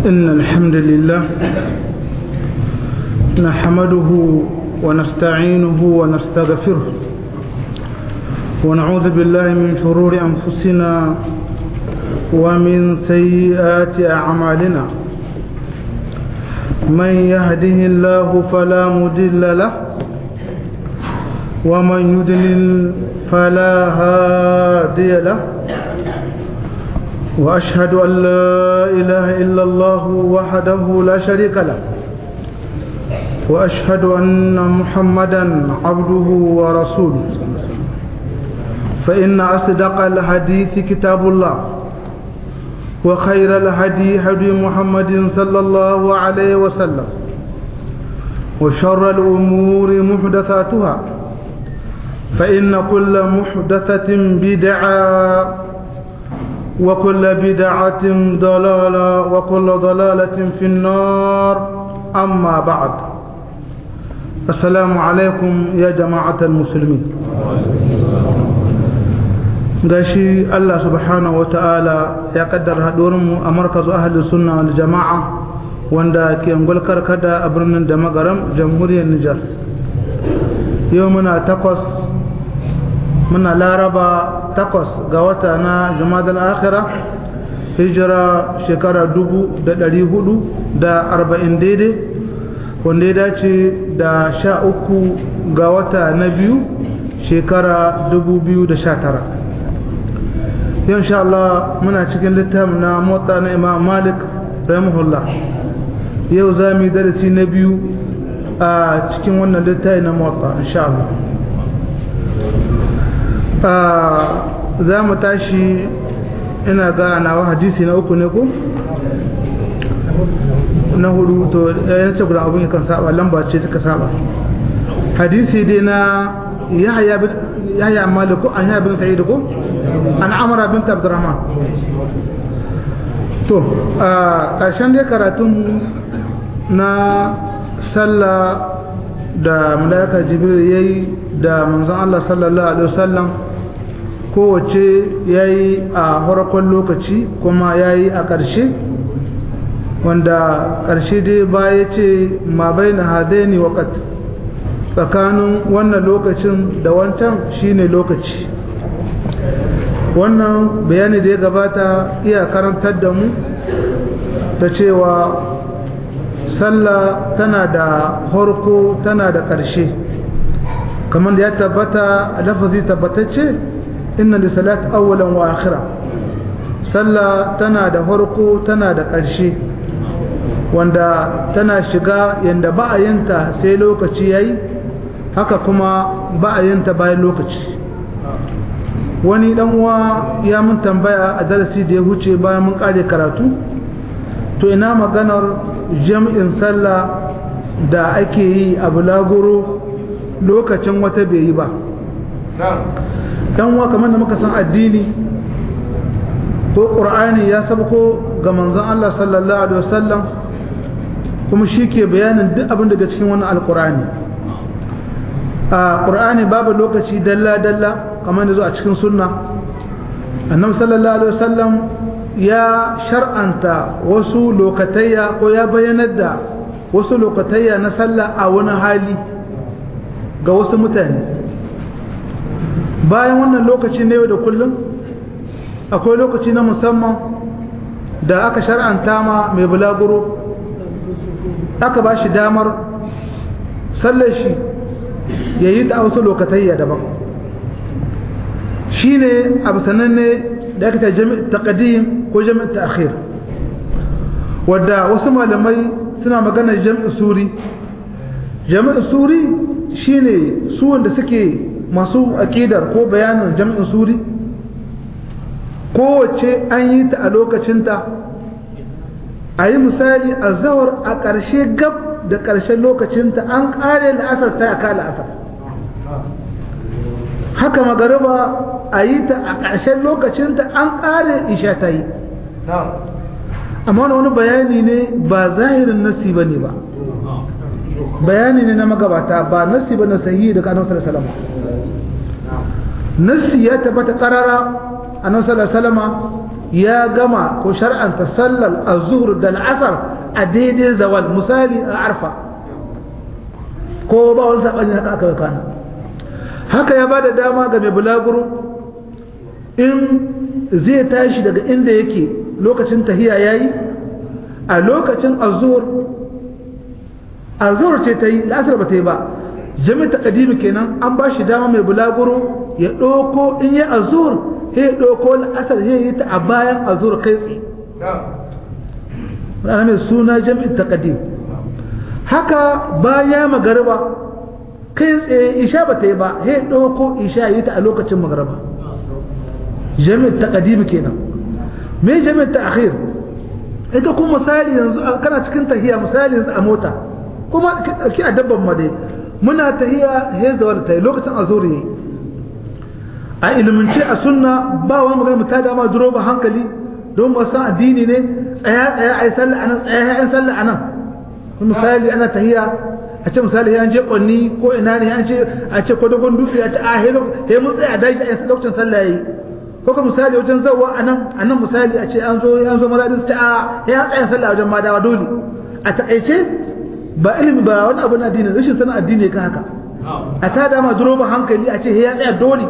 إن الحمد لله نحمده ونستعينه ونستغفره ونعوذ بالله من شرور أنفسنا ومن سيئات أعمالنا من يهده الله فلا مدل له ومن يدلل فلا هادي له وأشهد أن لا إله إلا الله وحده لا شريك له وأشهد أن محمدا عبده ورسوله فإن أصدق الحديث كتاب الله وخير الهدي هدي محمد صلى الله عليه وسلم وشر الأمور محدثاتها فإن كل محدثة بدعة وكل بدعة ضلالة وكل ضلالة في النار أما بعد السلام عليكم يا جماعة المسلمين gashi Allah subhanahu wa ta'ala ya kaddara haɗuwarmu a markazu ahalin sunna wal jama'a wanda ke ngulkar kada a birnin da magaram jamhuriyar Nijar yau muna takwas muna laraba takwas ga wata na jumadal akhira hijira shekara dubu da ɗari hudu da arba'in daidai wanda ya dace da sha uku ga wata na biyu shekara dubu biyu da sha tara yau insha Allah muna cikin littafin na motsa na imam malik rahimahullah yau za mu yi darasi na biyu a cikin wannan littafi na motsa insha Allah za mu tashi ina ga nawa hadisi na uku ne ko na hudu to ya ce guda abin kan saba lamba ce ta saba hadisi dai na yahya bin yahya maliku an yahya bin sa'id ko an amara bint abdurrahman to a ƙarshen dai karatun na sallah da malaika jibril yayi da manzon Allah sallallahu alaihi wasallam kowace yayi a farkon lokaci kuma yayi a ƙarshe wanda ƙarshe dai baya ce ma baina hadaini waqt tsakanin wannan lokacin da wancan shine lokaci wannan bayani da ya gabata iya karantar da mu da cewa sallah tana da harko tana da ƙarshe kamar da ya tabbata a lafazi tabbatacce inna da salat awwalan wa akhira sallah tana da harko tana da ƙarshe wanda tana shiga yanda ba a yinta sai lokaci yayi haka kuma ba a yinta bayan lokaci wani dan uwa ya mun tambaya a darasi da ya huce bayan mun kare karatu to ina maganar jam'in sallah da ake yi a bulaguro lokacin wata bai yi ba dan uwa kamar da muka san addini ko qur'ani ya sabko ga manzon Allah sallallahu alaihi wasallam kuma shi ke bayanin duk abin daga cikin wannan alqur'ani a qur'ani babu lokaci dalla dalla kamar da zo a cikin sunna annabi sallallahu alaihi wasallam ya shar'anta wasu lokatayya ko ya bayyanar da wasu lokatayya na sallah a wani hali ga wasu mutane bayan wannan lokaci na yau da kullum akwai lokaci na musamman da aka shar'anta ma mai bulaguro aka ba shi damar sallar shi ya yi ta wasu lokatayya daban shi ne abu sananne da aka ta jami'in taƙadim ko jami'in ta'akhir wadda wasu malamai suna magana jami'in suri jami'in suri shi ne su wanda suke masu aƙidar ko bayanin jami'in suri kowace an yi ta a lokacinta a yi misali a zawar a ƙarshe gab da ƙarshen lokacinta an ƙare la'asar ta aka la'asar haka magariba a yi ta a ƙarshen lokacinta an ƙare isha ta yi amma wani bayani ne ba zahirin nasi ba ne ba bayani ne na magabata ba nasi ba na sahihi daga annabi sallallahu alaihi nasi ya tabbata karara annabi sallallahu alaihi ya gama ko shar'anta sallar azhur da al'asar a daidai zawal misali a arfa ko ba wani sabani haka aka kana haka ya bada dama ga mai bulaguro in zai tashi daga inda yake lokacin tahiya yayi a lokacin azhur azhur ce ta yi la'asar ba ta yi ba jami ta kadimi kenan an ba shi dama mai bulaguro ya ɗauko in yi azhur sai ya ɗauko la'asar ya yi ta a bayan azhur kai tsaye wadanda mai suna jami'in ta kadim haka bayan magariba kai tsaye isha ba ta yi ba sai ya ɗauko isha yi ta a lokacin magariba jami'in ta kadimi kenan me jami'in ta akhir ita kuma misali yanzu kana cikin tahiya misali yanzu a mota kuma ki a dabban ma dai muna tahiya he da wani tayi lokacin azuri yayi a ilimince a sunna ba wani magana mu tada ma duro ba hankali don ba san addini ne tsaya tsaya ai sallah anan tsaya ai sallah anan misali ana tahiya a ce misali an je kwanni ko ina ne an ce a ce ko dogon dutse a ce a he he mun tsaya daji a lokacin sallah yayi ko ka misali wajen zawa anan anan misali a ce an zo an zo maradin ta a ya tsaya sallah wajen madawa dole a takaice ba ilimi ba wani abu na addini rashin sanin addini ka haka a ta dama duro ba hankali a ce ya tsaya dole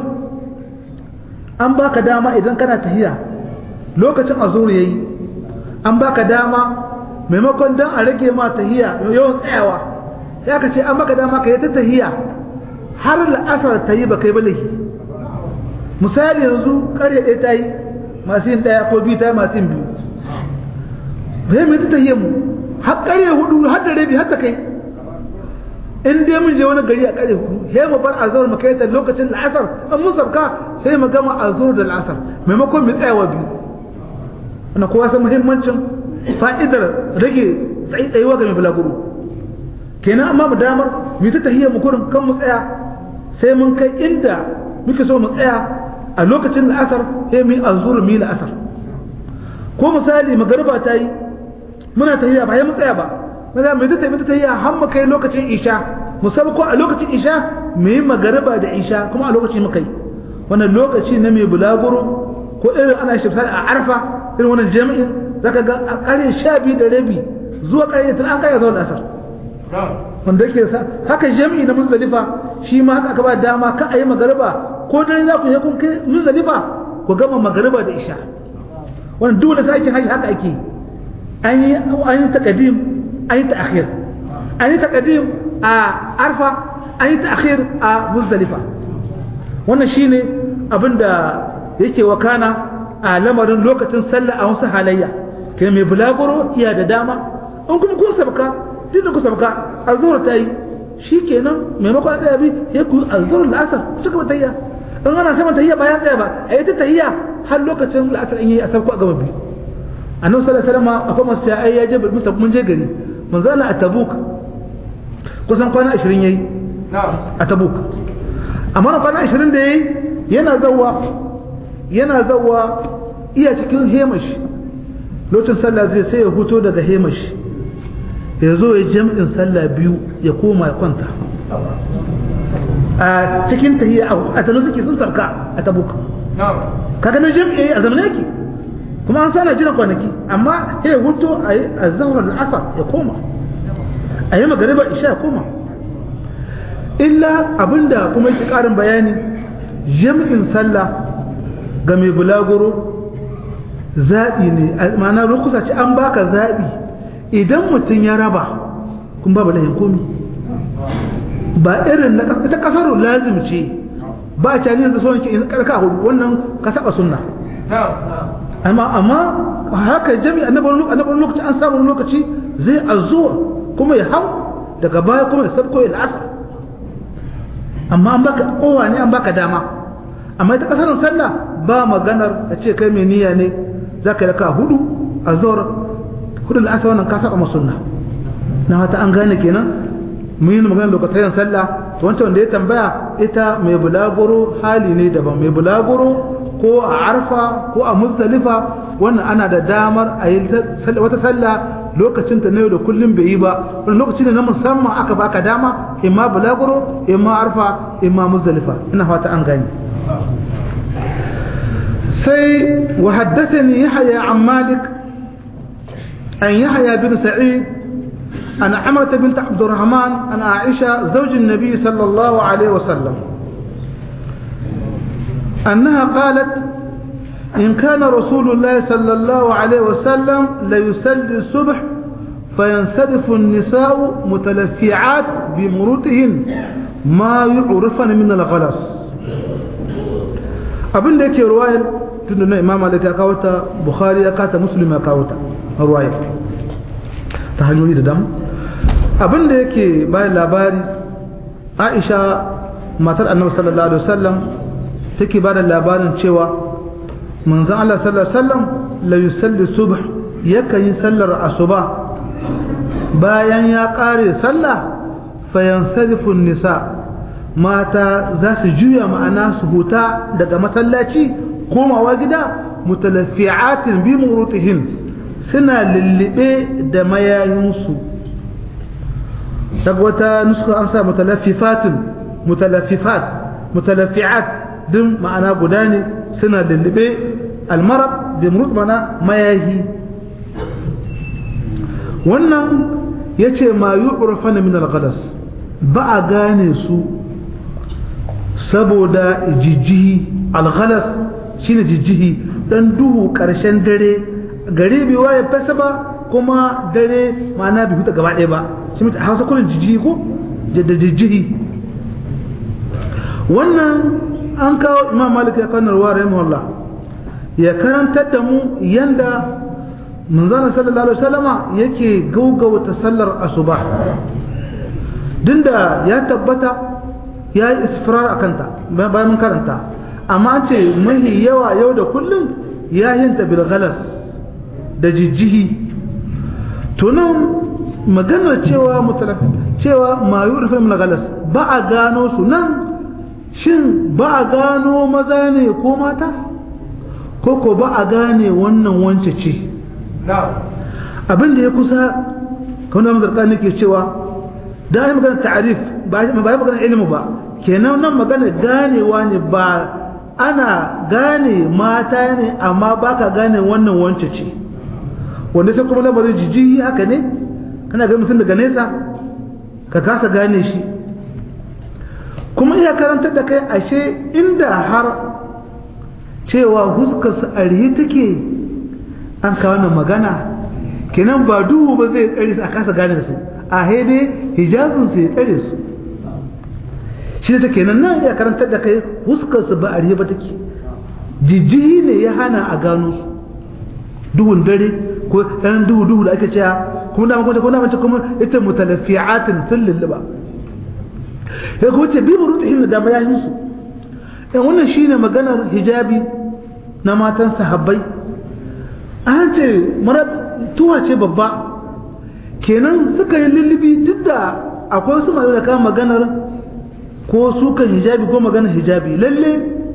an baka dama idan kana tahiya lokacin azuri yayi an baka dama maimakon dan a rage ma tahiya yawan tsayawa ya ka ce an baka dama ka yi ta tahiya har la'asar ta yi ba kai balahi misali yanzu karya ɗaya ta yi masu yin ɗaya ko biyu ta yi masu yin biyu bai mai ta tahiya mu har karya hudu har da rabi har ta kai in dai mun je wani gari a karya hudu sai mu bar azhar mu kai ta lokacin la'asar an mun sabka sai mu gama azhar da la'asar maimakon mu tsayawa biyu wannan kowa san muhimmancin fa'idar rage tsayuwa ga mai bulaguro kenan amma mu damar mu ta tahiyya mu kurin kan mu tsaya sai mun kai inda muke so mu tsaya a lokacin la'asar sai mu yi azhar mu yi la'asar ko misali magariba ta yi muna tahiyya ba ya mu tsaya ba maza mu ta tafi tahiyya har mu kai lokacin isha musamman ko a lokacin isha mu yi magariba da isha kuma a lokacin muka yi wannan lokaci na mai bulaguro ko irin ana shi a arfa irin wannan jami'in zaka ga a kare sha biyu da rabi zuwa kare tun an kare zuwa asar wanda yake sa haka jami'i na muzdalifa shi ma haka aka ba dama ka a yi magariba ko dare za ku yi kun kai muzdalifa ku gama magariba da isha wannan duk da sakin haji haka ake an yi an yi taqdim an yi ta'khir an yi taqdim a arfa an yi ta'khir a muzdalifa wannan shine abinda yake wakana a lamarin lokacin sallah a wasu halayya kai mai bulaguro iya da dama in kuma kun sabka duk da ku sabka azhur ta yi shikenan maimakon tsaya bi ya ku azhur la'asar ku cika tayya in ana sama tayya ba ya tsaya ba a yi ta tayya har lokacin la'asar in yi a sabko a gaba biyu annabi sallallahu alaihi wasallam akwai masu ya ai ya je musa mun je gari mun zana a tabuk kusan kwana 20 yayi a tabuk amma kwana 20 da yayi yana zawa yana zawa iya cikin hemash lokacin sallah zai sai ya huto daga hemash ya zo ya jam'in sallah biyu ya koma ya kwanta a cikin tahiyya a talo suke sun sarka a tabuka kaga na jam'i a zamanin yake kuma an sana jiran kwanaki amma ya huto a yi a zaunar asar ya koma a yi magariba isha ya koma illa abinda kuma yake karin bayani jam'in sallah ga mai bulaguro zaɓi ne ma'ana rukusa ce an baka zaɓi idan mutum ya raba kun ba balahin komi ba irin na ta kasar lazim ce ba a cani yanzu so in karka hudu wannan ka saba sunna amma amma haka jami'a annabar lokaci an samu lokaci zai azuwa kuma ya hau daga baya kuma ya sabko ya la'asar amma an baka kowa ne an baka dama amma ita kasar sallah ba maganar a ce kai mai niyya ne za ka raka hudu a zuwar hudu la'asa wannan ka saba masunna na wata an gane kenan mun yi maganar lokacin sallah to wancan wanda ya tambaya ita mai bulaguro hali ne daban mai bulaguro ko a arfa ko a musdalifa wannan ana da damar a yi wata sallah lokacin ta na yau da kullum bai yi ba wani lokaci ne na musamman aka baka dama imma bulaguro imma arfa imma musdalifa ina fata an gane sai wa haddathani yahya an malik an yahya bin sa'id an amrata bint abdurrahman an aisha zawj an-nabi sallallahu alaihi wasallam أنها قالت إن كان رسول الله صلى الله عليه وسلم ليسلي الصبح فينصرف النساء متلفعات بمروتهن ما يعرفن من الغلس abin da yake ruwayar tunda na imam malik ya kawo ta bukhari ya kata muslim ya kawo ta ruwayar ta hanyoyi da dama abin da yake bayan labari aisha matar annabi sallallahu alaihi wasallam take ba da labarin cewa manzon Allah sallallahu alaihi wasallam la yusalli subh yakan yi sallar asuba bayan ya kare sallah fayansarifu nisa mata za su juya ma'ana su huta daga masallaci komawa gida mutalaffi'atin bi murutihin suna lullube da mayayinsu daga wata nuska an sa mutalaffifatin mutalaffifat mutalaffi'at din ma'ana guda ne suna lullube almarar bi murut mana mayahi wannan ya ce ma yi urfana min al-ghadas ba a gane su saboda jijjihi al-ghadas shine jijjihi dan duhu karshen dare gare bai waye fasa ba kuma dare ma'ana bai huta gaba ɗaya ba shi mutu hausa kullum jijjihi ko da jijjihi wannan an kawo imam malik ya kanar wa rahimahullah ya karantar da mu yanda manzana sallallahu alaihi wasallama yake gaugauta sallar asuba dinda ya tabbata ya yi isfirar a kanta bayan mun karanta amma ce mahi yawa yau da kullum ya yinta bil galas da jijjihi tunan maganar cewa mutalafi cewa ma yi rufin galas ba a gano su nan shin ba a gano maza ne ko mata ko ko ba a gane wannan wance ce abin da ya kusa kawai da mazarka ne ke cewa da yi magana ta'arif ba yi magana ilimu ba kenan nan magana ganewa ne ba ana gane mata ne amma ba ka gane wannan wance ce wanda sai kuma lamarin jijiji haka ne kana ga mutum daga nesa ka kasa gane shi kuma iya karantar da kai ashe inda har cewa huskarsa a rihe take an kawo wannan magana kenan ba duhu ba zai tsare su a kasa gane su a haide hijabin su ya tsare su shi ta kenan nan iya karantar da kai huskarsa ba a rihe ba take jijjihi ne ya hana a gano su duhun dare ko ɗan duhu duhu da ake cewa kuma da makwata kuma da kuma ita mutalafi'atin sun lulluba ya kuma ce bi burutihim da bayanin su yan wannan shine maganar hijabi na matan sahabbai an ce mara tuwa ce babba kenan suka yi lullubi duk da akwai su mai da kan maganar ko su kan hijabi ko maganar hijabi lalle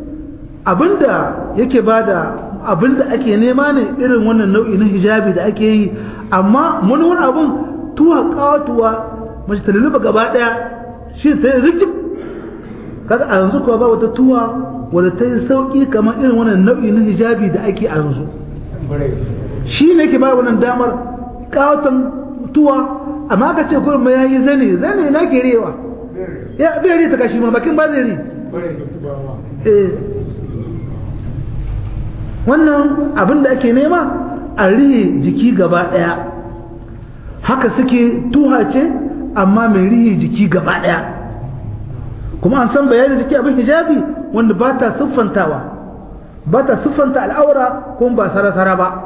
abinda yake bada abinda ake nema ne irin wannan nau'i na hijabi da ake yi amma wani abun tuwa kawatuwa mace ta lulluba gaba daya shi ta yi rikip kaga a yanzu kuwa ba wata tuwa wadda ta yi sauki kamar irin wannan nau'i na hijabi da ake a yanzu shi ne ke ba wannan damar kawatan tuwa amma ka ce kurin ya yi zane zane na ke rewa ya bai ta kashi ma bakin ba zai ri wannan abin da ake nema a rihe jiki gaba daya haka suke tuha ce amma mai rihe jiki gaba daya kuma an san bayanin jiki abin hijabi wanda ba ta siffantawa ba ta siffanta al'aura kuma ba sara-sara ba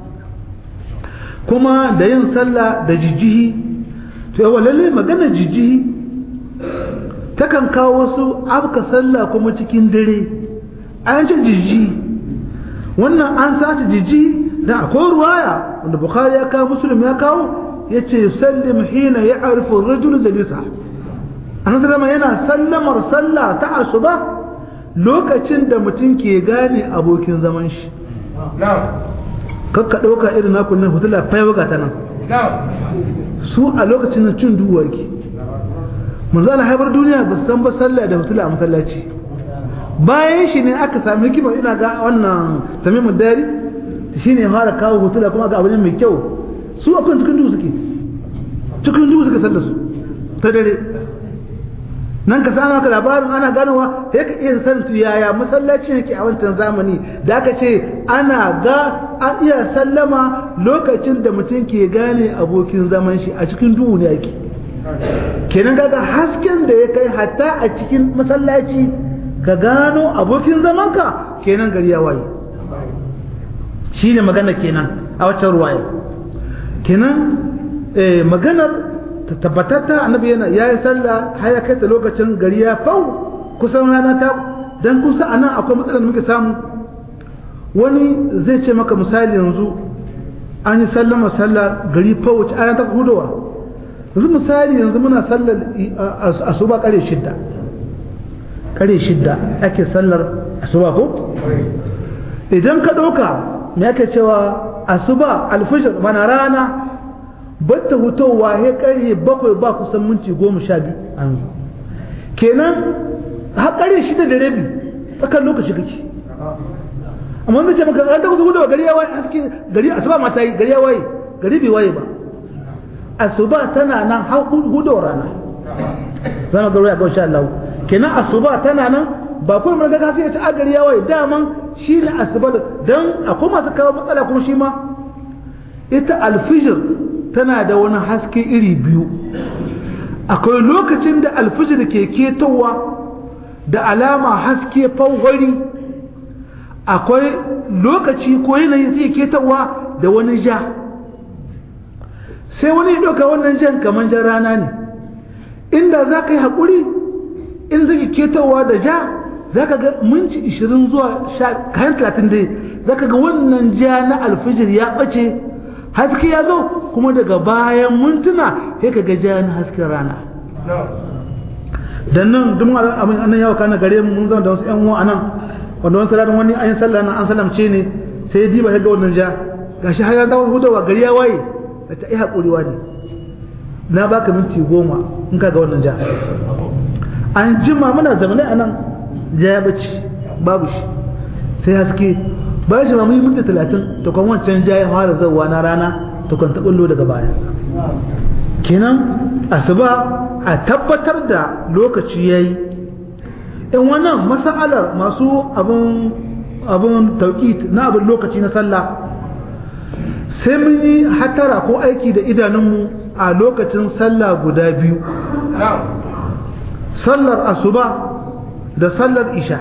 kuma da yin sallah da jijjihi to yawa lalle magana jijjihi takan kawo wasu abka sallah kuma cikin dare an ce jijjihi wannan an sace jijjihi da akwai ruwaya wanda bukhari ya kawo muslim ya kawo ya ce sallim hina ya arifu rajul jalisa an zama yana sallamar sallah ta asuba lokacin da mutum ke gane abokin zaman shi kakka ɗauka irin naku nan hutula faiwaga ta nan su a lokacin da cin duwa ke manzo na haifar duniya ba san ba sallah da hutula a masallaci bayan shi ne aka sami hikima ina ga wannan tamimin dari shi ne fara kawo hutula kuma ga abin mai kyau su akwai cikin duhu suke cikin duhu suka san da su ta dare nan ka samu ka labarin ana ganowa sai ka iya san tu yaya masallacin yake a wancan zamani da aka ce ana ga an iya sallama lokacin da mutum ke gane abokin zaman shi a cikin duhu ne yake kenan kaga hasken da ya kai hatta a cikin masallaci ka gano abokin zamanka kenan gari ya waye shi ne magana kenan a waccan ruwaya kenan maganar tabbatatta annabi yana ya yi sallah har ya kai ta lokacin gari ya fau kusan rana ta dan kusa anan akwai matsalar da muke samu wani zai ce maka misali yanzu an yi sallama sallah gari fau wace ana ta hudowa yanzu misali yanzu muna sallar asuba kare shidda kare shidda ake sallar asuba ko idan ka ɗauka me ake cewa asuba alfijir mana rana batta hutowa ya karye bakwai ba kusan minti goma sha biyu kenan har karye shida da rabi tsakan lokaci kake amma zai ce maka ran ta kusa hudowa gari ya waye haske gari asuba ma ta yi gari ya waye gari bai waye ba asuba tana nan har hudowa rana zama ga ruwa ga insha Allah kenan asuba tana nan ba kuma mun ga ka sai ta agari ya waye daman shi ne asuba dan akwai masu kawo matsala kuma shi ma ita alfijir tana da wani haske iri biyu akwai lokacin da alfijir ke ketowa da alama haske fawwari akwai lokaci ko yanayi zai ketowa da wani ja sai wani ɗauka wannan jan kamar jan rana ne inda za ka yi haƙuri in zai ketowa da ja za ka ga minci ishirin zuwa kayan talatin dai za ka ga wannan ja na alfijir ya ɓace haske ya zo kuma daga bayan mintuna sai ka ga ja na hasken rana dan nan duk abin annan yawa kana gare mu mun zama da wasu ƴan uwa anan wanda wani salatin wani an yi sallah nan an salamce ne sai diba ya ga wannan ja gashi har ya dawo hudawa gari ya waye da ta yi haƙuri ne na baka minti goma in ka ga wannan ja an jima muna zamanai a nan ja ya bace babu shi sai haske bayan shi ma mun yi minti talatin ta kwan wancan ja ya fara zauwa na rana ta kwan taɓullo daga baya kenan asuba a tabbatar da lokaci ya yi in wannan masa'alar masu abin abin tauƙit na abin lokaci na sallah sai mun yi hatara ko aiki da idanunmu a lokacin sallah guda biyu sallar asuba da sallar isha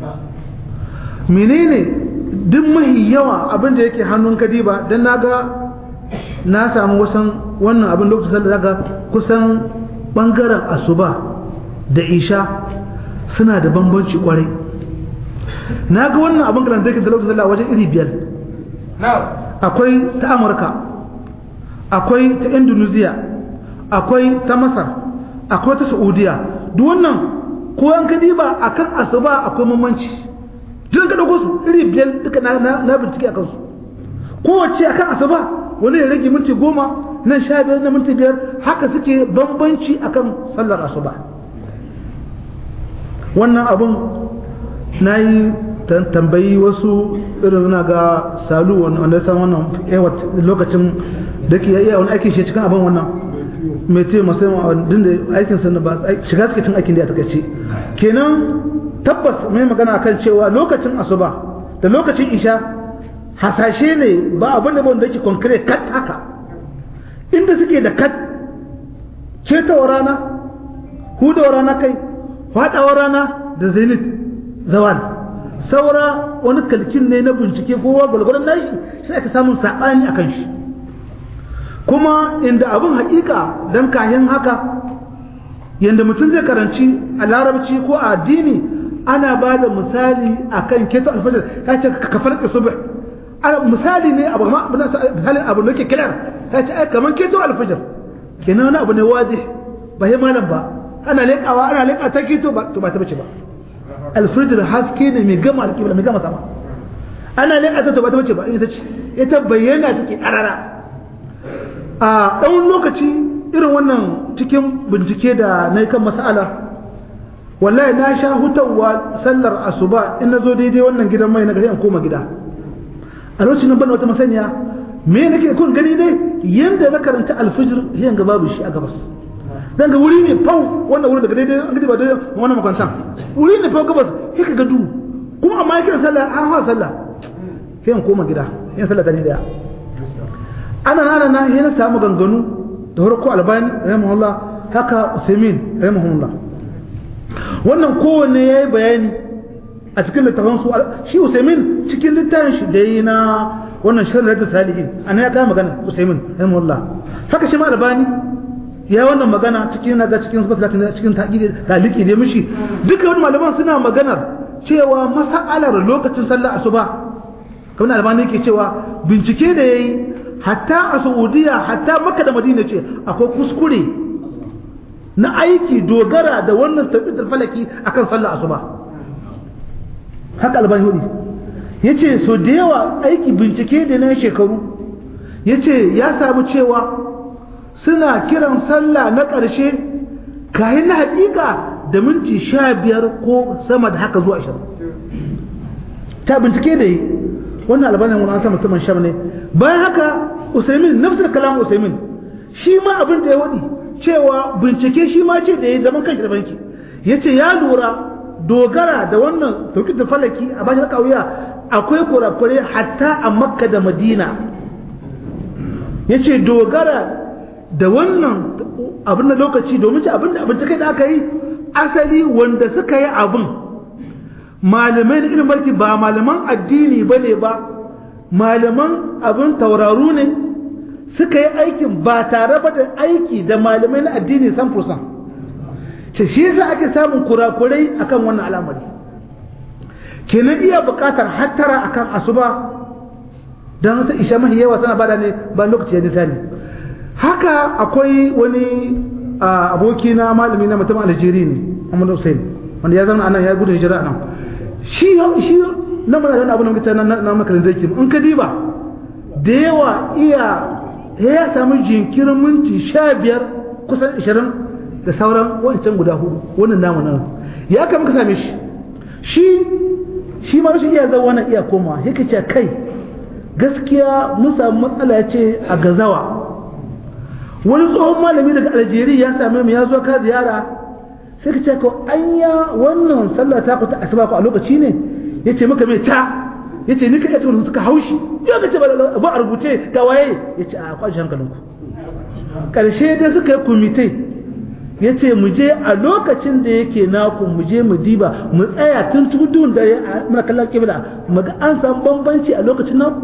menene duk mahi yawa abin da yake hannun kadiba don na ga na samu wasan wannan abin lokacin sallar daga kusan bangaren asuba da isha suna da bambanci kwarai na ga wannan abin kalan da lokacin sallah wajen iri biyar akwai ta amurka akwai ta indonesia akwai ta masar akwai ta saudiya duk wannan ko an ka diba akan asuba akwai mamanci jin ka dauko su iri biyar duka na na bincike akan su kowace akan asuba wani ya rage minti goma nan sha biyar na minti biyar haka suke bambanci akan sallar asuba wannan abun na yi tambayi wasu irin na ga salu wanda ya san wannan lokacin da ke iya wani aikin shi cikin abin wannan mai ce masu din da aikin sa ba shiga suke cin aikin da ya takaice kenan tabbas mai magana kan cewa lokacin asuba da lokacin isha hasashe ne ba abin da wanda yake konkret kat haka inda suke da kat cetawa rana hudawa rana kai faɗawa rana da zenith zawal saura wani kalkin ne na bincike kowa gwalgwaron nashi sai aka samun saɓani a kan shi kuma inda abin haƙiƙa don kayan haka yadda mutum zai karanci a larabci ko a addini ana ba da misali a kan keto alfajar ta ce ka farka subh misali ne abu misalin abu da ke kirar ta ce kamar keto alfajar kenan wani abu ne waje ba yi malam ba ana leƙawa ana leƙa ta keto ba ta bace ba alfijir haske ne mai gama alƙibla mai gama sama ana leƙa ta ba ta bace ba ita ce ita bayyana take ƙarara a ɗan lokaci irin wannan cikin bincike da na yi kan mas'ala wallahi na sha hutawa sallar asuba in na zo daidai wannan gidan mai na gari in koma gida a lokacin nan ban wata masaniya me nake kun gani dai yanda na karanta alfijir yan ga babu shi a gabas zan ga wuri ne fau wannan wuri daga daidai an gidi ba daidai wannan makwantan wuri ne fau gabas sai ka ga duhu kuma amma yake sallah an hawa sallah sai in koma gida yin sallah ta ni daya ana nana na sai na samu ganganu da farko albani rahimahullah haka usaimin rahimahullah wannan kowanne ya yi bayani a cikin littafin su shi usaimin cikin littafin shi da yi na wannan shirin da salihin a ya kama magana usaimin rahimahullah haka shi ma albani ya wannan magana cikin naga cikin sabata cikin taliki da mishi duka wani malaman suna maganar cewa masa'alar lokacin sallar asuba kamar albani yake cewa bincike da yayi hatta a saudiya hatta makka da madina ce akwai kuskure na aiki dogara da wannan tabbatar falaki akan sallar asuba haka albani hudu yace so da yawa aiki bincike da na shekaru yace ya samu cewa suna kiran sallah na ƙarshe kayan na hakika da minti sha biyar ko sama da haka zuwa ashirin ta bincike da yi wannan albanin wani an sa mutumin sham ne bayan haka usaimin nafsar kalam usaimin shi ma abin da ya waɗi cewa bincike shi ma ce da ya zaman kanshi da banki ya ce ya lura dogara da wannan tauki da falaki a bashi kauya akwai kurakure hatta a makka da madina ya ce dogara da wannan abin da lokaci domin ce abin da bincike da aka yi asali wanda suka yi abin malamai da ilimin barki ba malaman addini ba ne ba malaman abin tauraru ne suka yi aikin ba tare ba da aiki da malamai na addini san fursan ce shi yasa ake samun kurakurai akan wannan al'amari kenan iya buƙatar hattara akan asuba don wata isha mahi yawa tana bada ne ba lokaci ya nisa ne haka akwai wani aboki na malami na mutum aljeri ne Muhammad Hussein wanda ya zama anan ya gudu hijira nan shi shi na mana da abu na mutum na na makarin zaki in ka diba da yawa iya ya samu jinkirin minti sha biyar kusan ishirin da sauran wancan guda hudu wannan namu nan ya kama ka same shi shi shi ma rashin iya zama wannan iya koma yake ce kai gaskiya mun samu matsala ce a gazawa wani tsohon malami daga algeria ya same mu ya zo ka ziyara sai ka ce ko anya wannan sallah ta kuta asuba ko a lokaci ne ya ce maka mai ta ya ce nika yace wani suka haushi ya ka ce ba a rubuce ga waye ya ce a kwashi hankalinku ƙarshe dai suka yi kumite ya ce mu je a lokacin da yake naku mu je mu diba mu tsaya tun tudun da muna kallon kibla mu ga an samu bambanci a lokacin naku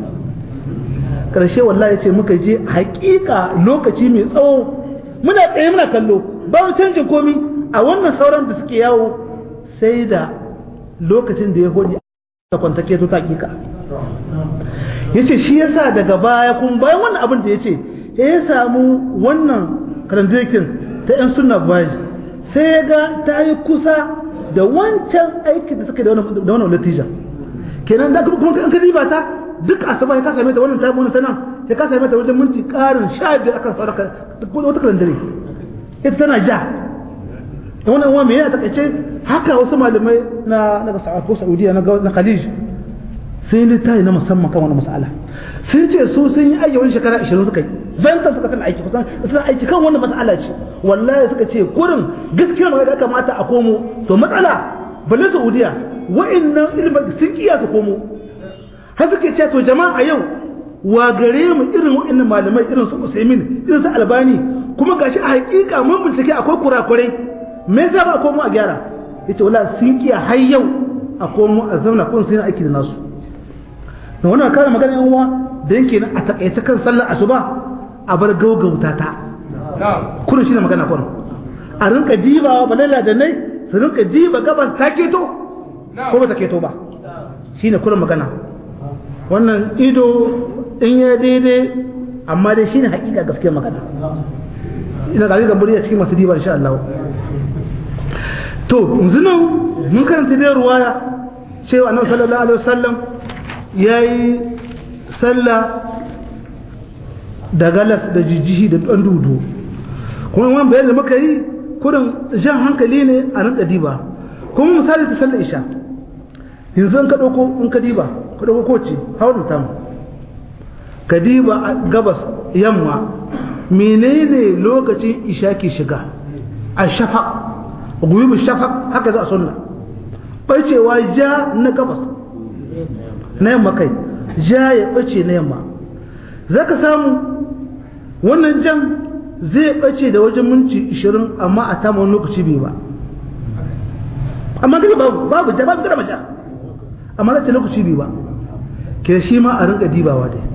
karshe wallahi ce muka je hakika lokaci mai tsawo muna tsaye muna kallo ba mu canjin komi a wannan sauran da suke yawo sai da lokacin da ya hodi da kwantake to hakika yace shi yasa daga baya kun bayan wannan abin da yace ya samu wannan karandakin ta yan sunna baji sai ya ga ta yi kusa da wancan aikin da suka da wannan natija kenan da kuma kan riba ta duk asuba ya ka same ta wannan ta wannan tana ya ka same ta wajen minti karin sha biyar akan saraka wata kalandare ita tana ja da wannan wani mai yana takaice haka wasu malamai na daga ko saudiya na na khalij sun yi littafi na musamman kan wani mas'ala sun ce su sun yi aiki wani shekara 20 suka yi zanta suka tana aiki kusan suna aiki kan wannan mas'ala ce wallahi suka ce kurin gaskiya magana da kamata a komo to matsala balle saudiya wa'annan ilimin sun kiya su komo har suke ce to jama'a yau wa gare mu irin wa'annan malamai irin su Usaimin irin su Albani kuma gashi a hakika mun bincike akwai kurakurai me yasa ba komo a gyara yace wallahi sun kiya har yau a komo a zauna kun sun aiki da nasu da wannan kare magana yan uwa da yake a takaice kan sallar asuba a bar gaugauta ta kullum shi ne magana kullum a rinka dibawa balalla da nai su rinka diba gabas ta keto ko ba ta keto ba shine kullum magana wannan ido in ya daidai amma dai shine hakika gaskiya magana ina ga ga buri a cikin masu diba insha Allah to yanzu nan mun karanta da ruwaya cewa annabi sallallahu alaihi wasallam yayi sallah da galas da jijjihi da dan dudu kuma wannan bayan da muka yi kurin jan hankali ne a rinka diba kuma misali ta sallar isha yanzu in ka ɗauko in ka diba ka ɗauko koci hawar ta mu ka diba gabas yamma menene lokacin isha ke shiga a shafa guyubu shafa haka za a sunna bacewa ja na gabas na yamma kai ja ya bace na yamma za ka samu wannan jan zai bace da wajen minti 20 amma a tama wani lokaci bai ba amma gani babu babu ja babu gama ja amma zai lokaci bai ba ke shi ma a rinka dibawa dai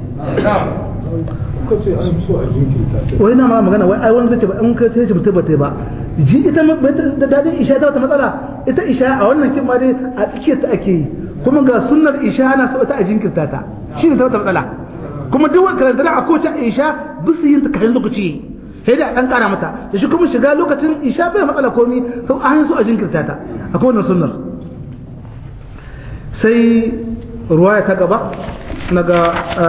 wai na ma magana wai ai wani zai ce ba in ka sai mutum ba ta ba ji ita da dadin isha ta wata matsala ita isha a wannan kin ma dai a tsakiyar ta ake yi kuma ga sunnar isha ana so ta a jinkirta ta shi ne ta wata matsala kuma duk wani karanta a kowace isha bisu yin ta kayan lokaci sai da dan kara mata da shi kuma shiga lokacin isha bai matsala komi sau an so a jinkirta ta akwai wannan sunnar sai ruwaya ta gaba naga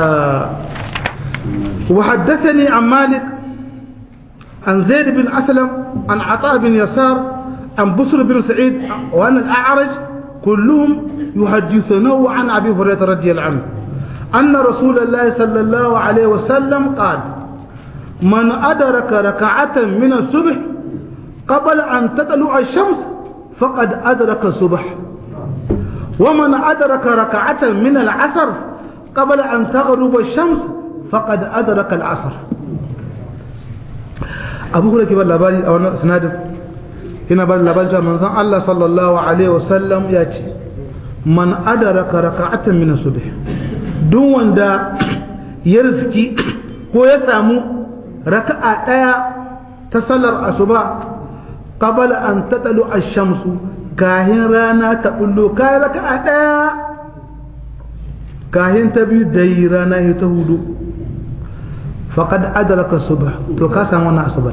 وحدثني عن مالك عن زيد بن أسلم عن عطاء بن يسار عن بصر بن سعيد وأن الأعرج كلهم يحدثونه عن أبي هريرة رضي الله عنه أن رسول الله صلى الله عليه وسلم قال من أدرك ركعة من الصبح قبل أن تطلع الشمس فقد أدرك الصبح ومن أدرك ركعة من العصر قبل أن تغرب الشمس فقد أدرك العصر أبو هريرة كبر لبالي أو سنادر هنا بال لبالي من زن الله صلى الله عليه وسلم يأتي من أدرك ركعة من الصبح دون دا يرزكي ko ya samu raka'a ɗaya ta sallar asuba qabala an tatalu ash-shamsu kahin rana ta bullo kai raka'a ɗaya kahin ta biyu dai rana ta hudu faqad adraka subh to ka samu wannan asubar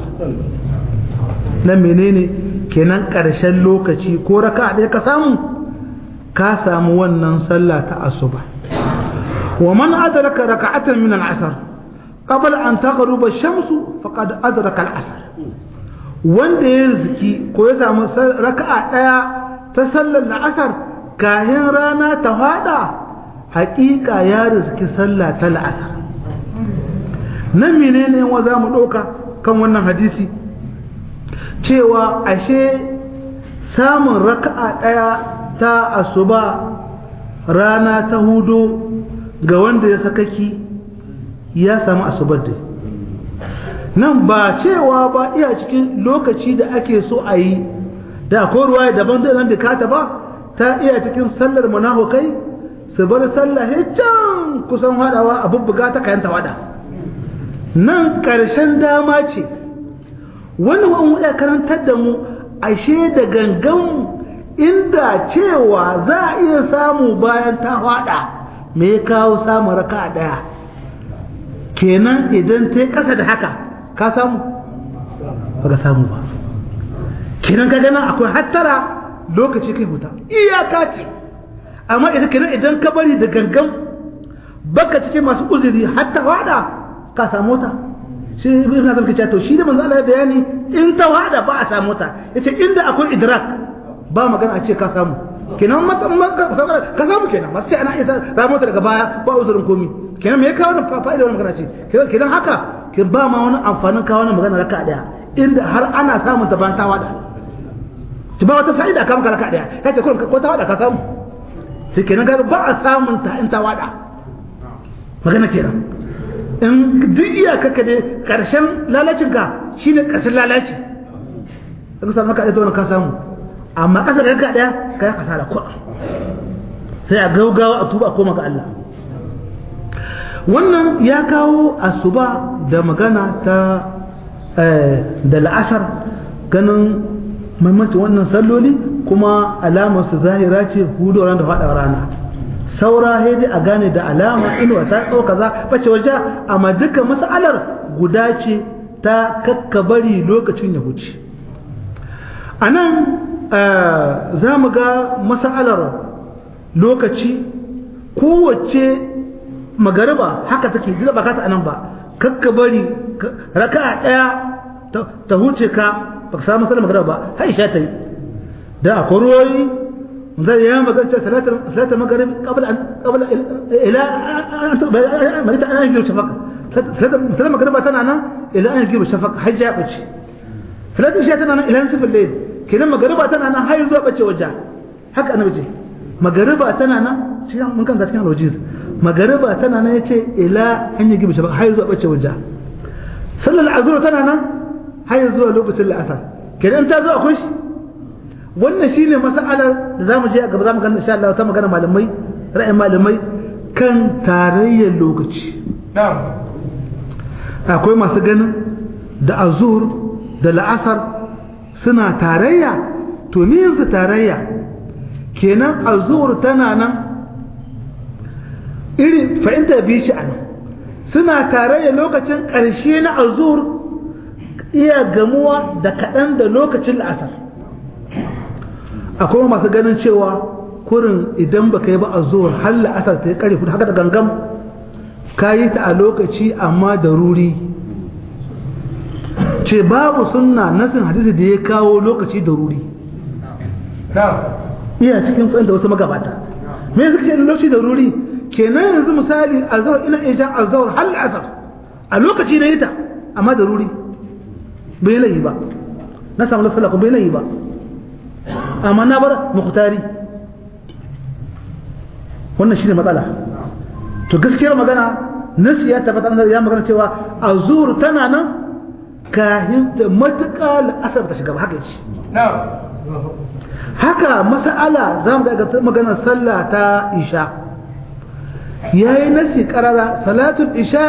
na menene kenan karshen lokaci ko raka ɗaya ka samu ka samu wannan sallah ta asuba wa man adraka raka'atan min al-asr qabla an taghruba ash-shamsu faqad adraka al-asr wanda ya ziki ko ya samu raka'a ɗaya ta sallar la'asar kahin rana ta fada haƙiƙa ya rizki sallah ta la'asar nan menene wa za mu ɗauka kan wannan hadisi cewa ashe samun raka'a ɗaya ta asuba rana ta hudu ga wanda ya sakaki ya samu asubar da nan ba cewa ba iya cikin lokaci da ake so a yi da akwai ruwa daban da nan bukata ba ta iya cikin sallar munafukai su bar sallah can kusan hadawa a bubbuga ta kayan tawada nan ƙarshen dama ce wani wani ya karantar da mu ashe da gangan inda cewa za a iya samu bayan ta hada me ya kawo samun raka daya kenan idan ta yi ƙasa da haka ka samu ba ka samu ba kenan ka gana akwai hattara lokaci kai huta iyaka ce amma idan kenan idan ka bari da gangan baka cikin masu uzuri hatta hada ka samu ta shi ibn Hazm kace to shi da manzo Allah ya bayani in ta wada ba a samu ta yace inda akwai idrak ba magana a ce ka samu kenan ka samu kenan masu ce ana isa ramu daga baya ba uzurin komi kenan me ya kawo fa'ida wannan magana ce kenan haka ke ba ma wani amfanin kawo wannan magana raka daya inda har ana samun ta bayan ta wada ki ba wata fa'ida ka maka raka daya kace kullum ko ta wada ka samu sai kenan ga ba a samun ta in ta wada magana kenan in duk iyaka ka ne karshen lalacinka shi ne karshen lalaci ka samu ka ɗaya ka samu amma ƙasa da ka ɗaya ka yi kasara kuɗa sai a gaugawa a tuba a koma ga Allah wannan ya kawo asuba da magana ta da la'asar ganin maimancin wannan salloli kuma alamarsu zahira ce hudu da faɗa rana saura dai a gane da alama inuwa ta tsawo kaza bace waje amma duka mas'alar guda ce ta kakkabari lokacin ya huce a nan za mu ga mas'alar lokaci kowace magariba haka take zira ba kata anan ba kakkabari raka'a ɗaya ta huce ka baka samu sallar magriba ba har isha ta yi da akwai ruwoyi zai yi magana cewa salatar salatar maghrib qabla an qabla ila an ta an yi shafaka salatar magriba tana nan ila an yi shafaka har ja bace salatar isha tana nan ila nisfil layl kenan magriba tana nan har zuwa bace wajja haka annabi ce magariba tana nan shi mun kan cikin alwajiz magariba tana nan yace ila an yi gibi shafaka har zuwa bace wajja sallar azhar tana nan har zuwa lokacin la'asar kenan ta zo akwai shi wannan shine mas'alar da zamu je gaba zamu gani insha Allah ta magana malamai ra'ayin malamai kan tarayyar lokaci na'am akwai masu ganin da azhur da la'asar suna tarayya to ni yanzu tarayya kenan azhur tana nan irin fahimta biyu shi a nan suna tarayya lokacin ƙarshe na azhur iya gamuwa da kaɗan da lokacin la'asar akwai masu ganin cewa kurin idan ba ka yi ba azhur har la'asar ta yi ƙarfi haka da gangam ka yi ta a lokaci amma da ruri ce babu sunna nasin hadisi da ya kawo lokaci da ruri iya cikin tsayin da wasu magabata me yanzu kace lokaci da ruri kenan yanzu misali azhar ina iya jan azhar hal asar a lokaci na yita amma da ruri bai layi ba na samu lasala ko bai layi ba amma na bar muhtari wannan shine matsala to gaskiyar magana nasi ya tabbata ya magana cewa azhur tana nan kahin da matuƙa la'asar ta shiga ba haka yace haka mas'ala za mu ga maganar sallah ta isha yayi nasi karara salatul isha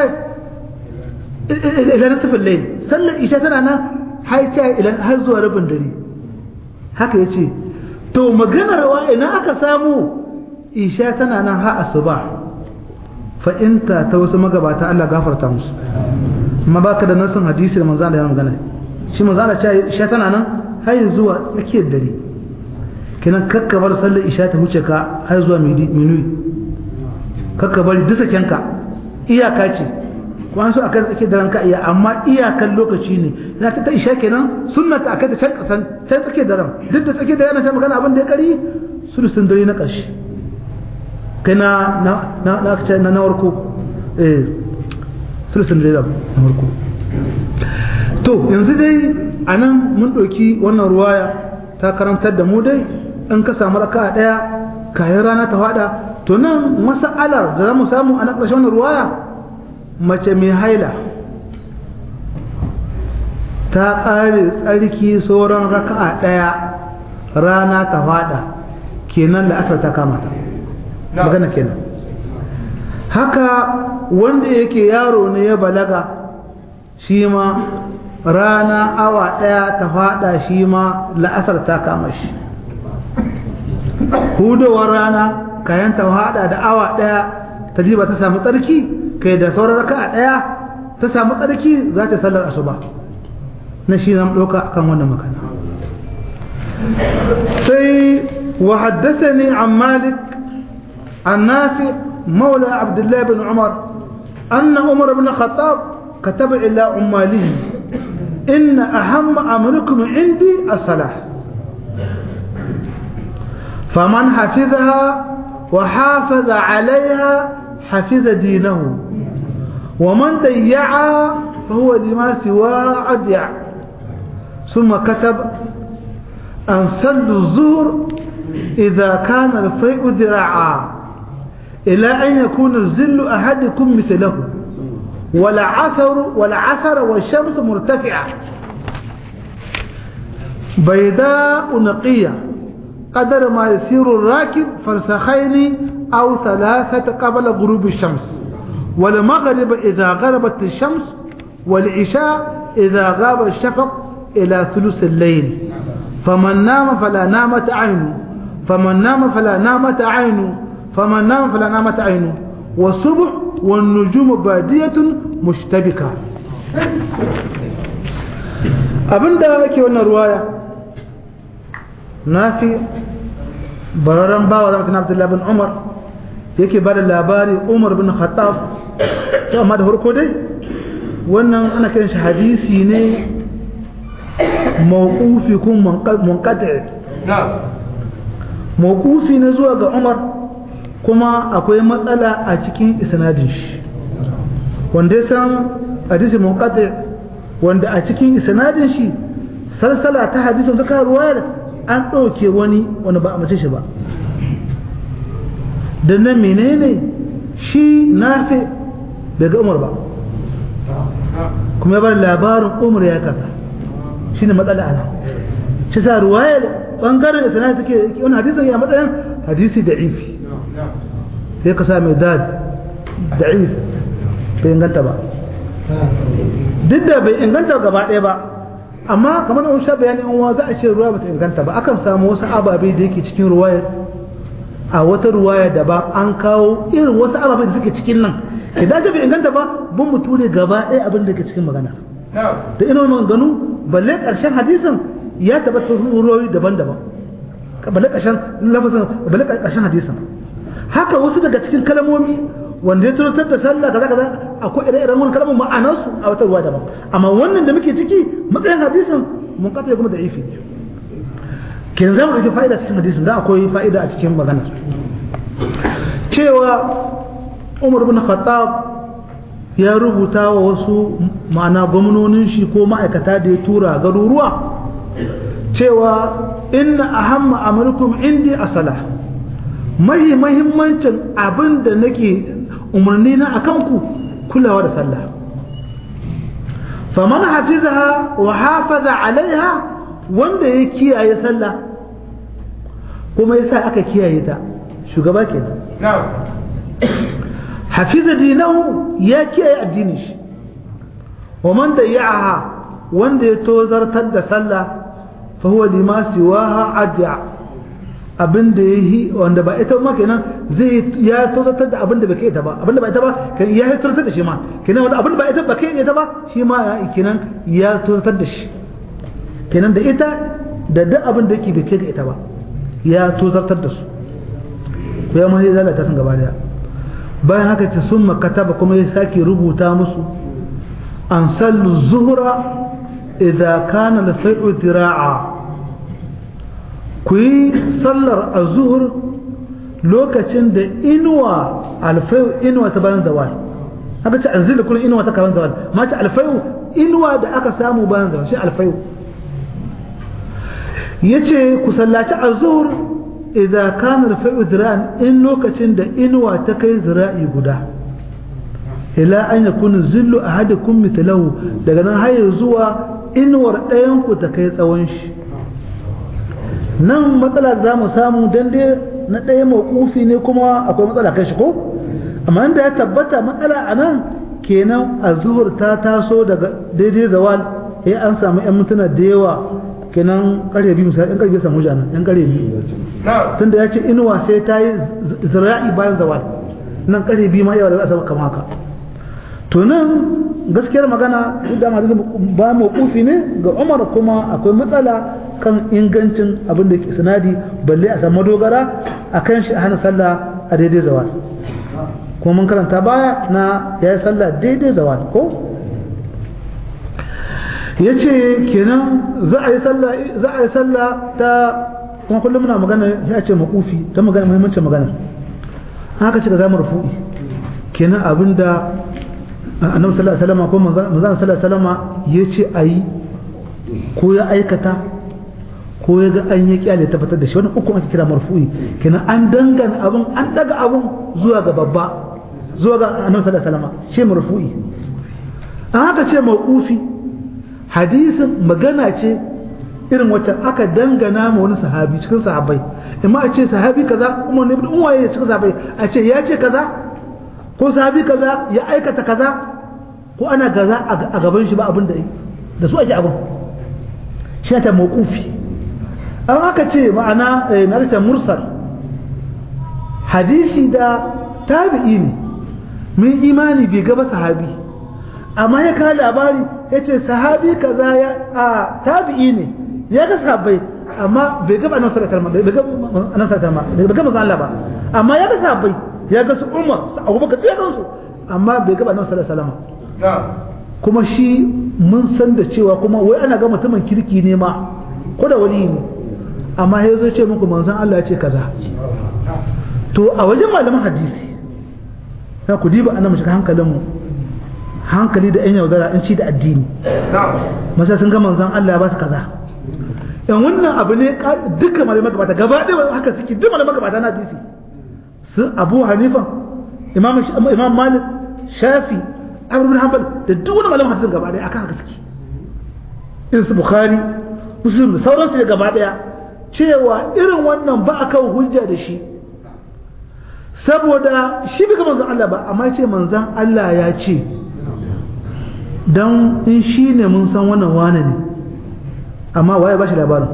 ila nasfil layl sallar isha tana nan haica ila har zuwa rabin dare haka yace to maganar wa ina aka samu isha tana nan ha asuba fa inta ta wasu magabata Allah gafarta musu amma baka da nasin hadisi da manzo Allah ya magana shi manzo Allah ya isha tana nan har zuwa tsakiyar dare kenan kakka bar sallar isha ta huce ka har zuwa minuyi kakka bari dusa kenka iyaka ce ko an so akan tsakiyar daren ka iya amma iyakan lokaci ne na ta isha kenan sunnata akai ta can kasan can tsakiyar daren duk da tsakiyar daren ta magana abin da ya kari sulusun dare na ƙarshe kai na na na na na warko eh sulusun dare na warko to yanzu dai anan mun ɗauki wannan ruwaya ta karantar da mu dai in ka samu raka ɗaya kayan rana ta faɗa to nan masa'alar da za mu samu a na ƙarshen wannan ruwaya mace mai haila ta ƙare tsarki sauran raka'a ɗaya rana ta faɗa kenan da asar ta kamata magana kenan haka wanda yake yaro ne ya balaga shi ma rana awa ɗaya ta faɗa shi ma la'asar ta kama shi hudowar rana kayan ta faɗa da awa ɗaya ta ba ta samu tsarki kai da sauran raka a ɗaya ta samu tsarki za ta sallar asuba na shi zan ɗauka akan wannan makana sai wa haddasa ne an malik an nafi maula abdullahi bin umar أن عمر بن الخطاب كتب إلى عماله إن أهم أمركم عندي الصلاة فمن حفظها وحافظ عليها حفظ دينه ومن ضيعها فهو لما سواه أضيع ثم كتب أن صلوا الظهر إذا كان الفيء ذراعا إلى أن يكون الظل أحدكم مثله ولا عثر ولا عثر والشمس مرتفعة بيداء نقية قدر ما يسير الراكب فرسخين أو ثلاثة قبل غروب الشمس والمغرب إذا غربت الشمس والعشاء إذا غاب الشفق إلى ثلث الليل فمن نام فلا نامت عينه فمن نام فلا نامت عينه فمن نام فلا نامت عينه والصبح والنجوم بادية مشتبكة abin da yake wannan ruwaya na fi bararren bawa zama tana abdullahi bin umar yake ba da labari umar bin khattab ta amma da harko dai wannan ana kiran shi hadisi ne mawqufi kun munqati mawqufi ne zuwa ga Umar kuma akwai matsala a cikin isnadin shi wanda ya san hadisi munqati wanda a cikin isnadin shi salsala ta hadisin zaka ruwayar an ɗauke wani wani ba a mace shi ba da nan menene shi nafi bai ga umar ba kuma ya bar labarin umar ya kasa shi ne matsala ana shi sa ruwayar ɓangaren da sana take wani hadisin ya matsayin hadisi da ifi sai ka sa mai dad da ifi bai inganta ba duk da bai inganta gaba ɗaya ba amma kamar da sha bayani in wa za a ce ruwa bata inganta ba akan samu wasu ababe da yake cikin ruwayar a wata ruwaya daban an kawo irin wasu ababe da suke cikin nan idan ta bai inganta ba bun mu ture gaba ɗaya abin da ke cikin magana da ina maganganu balle ƙarshen hadisin ya tabbata ruwayoyi daban-daban balle ƙarshen lafazin balle ƙarshen hadisin haka wasu daga cikin kalmomi wanda ya tunatar da sallah kaza kaza akwai ire-iren wani kalmar ma'anarsu a wata ruwa daban amma wannan da muke ciki matsayin hadisin mun kafa kuma da ifi kin zama da fa'ida cikin hadisin da akwai fa'ida a cikin magana cewa Umar bin Khattab ya rubuta wa wasu ma'ana gwamnonin shi ko ma'aikata da ya tura garuruwa cewa inna ahamma amurkum indi asala mahi mahimmancin abin da nake umarni na a kanku kulawa da sallah faman hafizaha wa hafaza alaiha wanda ya kiyaye sallah kuma yasa aka kiyaye ta shugaba kenan hafiza dinahu ya kiyaye addinin shi wa man dayya'aha wanda ya tozartar da sallah fa huwa lima siwaha adya abin da ya yi wanda ba ita ma kenan zai ya tozartar da abin da bai kai ita ba abin da ba ita ba kan ya tozartar da shi ma kenan wanda abin da ba ita ba kai ita ba shi ma ya kenan ya tozartar da shi kenan da ita da duk abin da yake bai kai ga ita ba ya tozartar da su ko ya mai zalata sun gaba daya bayan haka ce sun makataba kuma ya sake rubuta musu an sallu zuhura idza kana al-fai'u dira'a ku yi sallar a zuhur lokacin da inuwa alfayu inuwa ta bayan zawal haka ce anzila kullum inuwa ta bayan zawal ma ce alfayu inuwa da aka samu bayan zawal shi alfayu yace ku sallaci a zuhur idan kana alfayu zira'an in lokacin da inuwa ta kai zira'i guda ila an yakuna zillu ahadikum mithlahu daga nan har zuwa inuwar ɗayan ku ta kai tsawon shi nan matsala za mu samu dan dai na ɗaya mawkufi ne kuma akwai matsala kai shi ko amma inda ya tabbata matsala a nan kenan a zuhur ta taso daga daidai zawal ya an samu yan mutuna da yawa kenan ƙarfe biyu misali yan ƙarfe samu jana yan ƙarfe biyu tunda ya ce inuwa sai ta yi zira'i bayan zawal nan ƙarfe biyu ma yawa da za a kama haka to nan gaskiyar magana duk da hadisi ba mawqufi ne ga Umar kuma akwai matsala kan ingancin abin da ke sanadi balle a samu dogara akan shi a hana sallah a daidai zawal kuma mun karanta baya na ya yi sallah daidai zawal ko ya ce kenan za a yi sallah za a yi sallah ta kuma kullum muna magana ya ce makufi don magana muhimmancin magana haka ce ga zamu rufu'i kenan abinda annabi sallallahu alaihi wasallam ko manzon sallallahu alaihi wasallam yace ayi ko ya aikata ko ya ga an yi kyale tabbatar da shi wannan uku ake kira marfu'i kenan an dangana abun an daga abun zuwa ga babba zuwa ga annabi sallallahu alaihi wasallam shi marfu'i an haka ce mauqufi hadisin magana ce irin wacce aka dangana ma wani sahabi cikin sahabbai amma a ce sahabi kaza umar ne bin waye cikin sahabbai a ce ya ce kaza ko sahabi kaza ya aikata kaza ko ana kaza a gaban shi ba abin da da su ake abin shi ta mawqufi an aka ce ma'ana na ta mursal hadisi da tabi'i ne min imani bai gaba sahabi amma ya kawo labari ya ce sahabi kaza ya a tabi'i ne ya ga sahabbai amma bai gaba annabi sallallahu alaihi wasallam bai gaba annabi sallallahu alaihi bai gaba Allah ba amma ya ga sahabbai ya ga su Umar su Abubakar ya gansu amma bai gaba annabi sallallahu alaihi wasallam kuma shi mun san da cewa kuma wai ana ga mutumin kirki ne ma ko da wali ne amma ya zo ce muku manzon Allah ya ce kaza to a wajen malaman hadisi za ku diba ana shiga hankalinmu hankali da 'yan yaudara in ci da addini masa sun ga manzon Allah ya ba su kaza yan wannan abu ne dukkan malamai gabata gaba ɗaya haka suke duk malamai gabata na hadisi su abu hanifa imam imam malik shafi abu bin hanbal da duk wani malamin hadisin gaba ɗaya akan haka suke irin su bukhari muslim da sauransu da gaba ɗaya cewa irin wannan ba a kan hujja da shi saboda shi bai ga manzon Allah ba amma ce manzon Allah ya ce dan in shi ne mun san wannan wane ne amma waye ba shi labarin